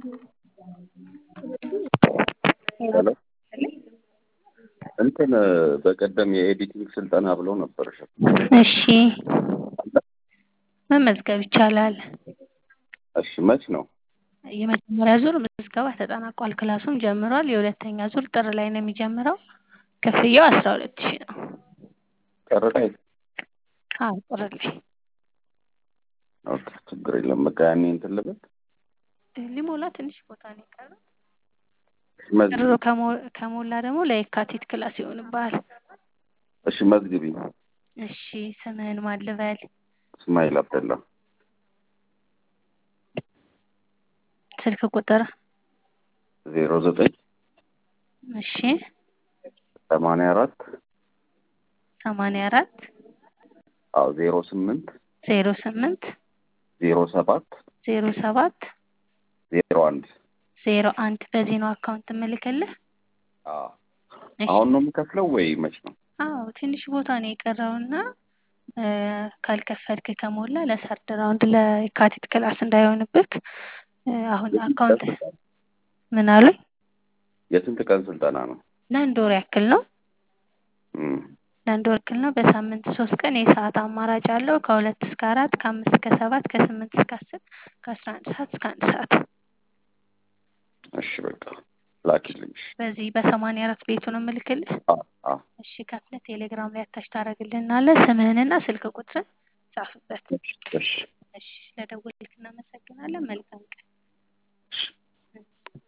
ሄሎ እንትን በቀደም የኤዲቲንግ ስልጠና ብለው ነበር። እሺ መመዝገብ ይቻላል። እሺ መች ነው? የመጀመሪያ ዙር ምዝገባ ተጠናቋል። ክላሱም ጀምሯል። የሁለተኛ ዙር ጥር ላይ ነው የሚጀምረው። ክፍያው አስራ ሁለት ሺህ ነው። ጥር ላይ አዎ ጥር ላይ ኦኬ፣ ችግር የለም። በቃ ያኔ እንትን ልበል ሊሞላ ትንሽ ቦታ ነው የቀረው። መዝግቢ። ጥሩ ከሞ- ከሞላ ደግሞ ለየካቲት ክላስ ይሆንብሃል። እሺ መዝግቢ። እሺ ስምህን ማን ልበል? እስማኤል አብደላ ስልክ ቁጥር? ዜሮ ዘጠኝ እሺ ሰማንያ አራት ሰማንያ አራት አዎ ዜሮ ስምንት ዜሮ ስምንት ዜሮ ሰባት ዜሮ ሰባት ዜሮ አንድ ዜሮ አንድ በዚህ ነው አካውንት እምልክልህ። አዎ እሺ። አሁን ነው የምከፍለው ወይ መች ነው? አዎ ትንሽ ቦታ ነው የቀረውና እ ካልከፈልክ ከሞላ ለሰርድ ራውንድ ለየካቲት ክላስ እንዳይሆንብክ እ አሁን አካውንት ምን አሉኝ? የስንት ቀን ስልጠና ነው? ለአንድ ወር ያክል ነው። እም፣ ለአንድ ወር ያክል ነው። በሳምንት ሶስት ቀን የሰዓት አማራጭ አለው። ከሁለት እስከ አራት ከአምስት እስከ ሰባት ከስምንት እስከ አስር ከአስራ አንድ ሰዓት እስከ አንድ ሰዓት እሺ በቃ ላኪልኝ። እሺ። በዚህ በሰማንያ አራት ቤቱ ነው የምልክልህ። አዎ አዎ እሺ ከፍለህ ቴሌግራም ላይ አታች ታደርግልናለህ። ስምህንና ስልክ ቁጥርን ጻፍበት። እሺ እሺ እሺ ለደወልክ እናመሰግናለን። መልካም ቀን። እሺ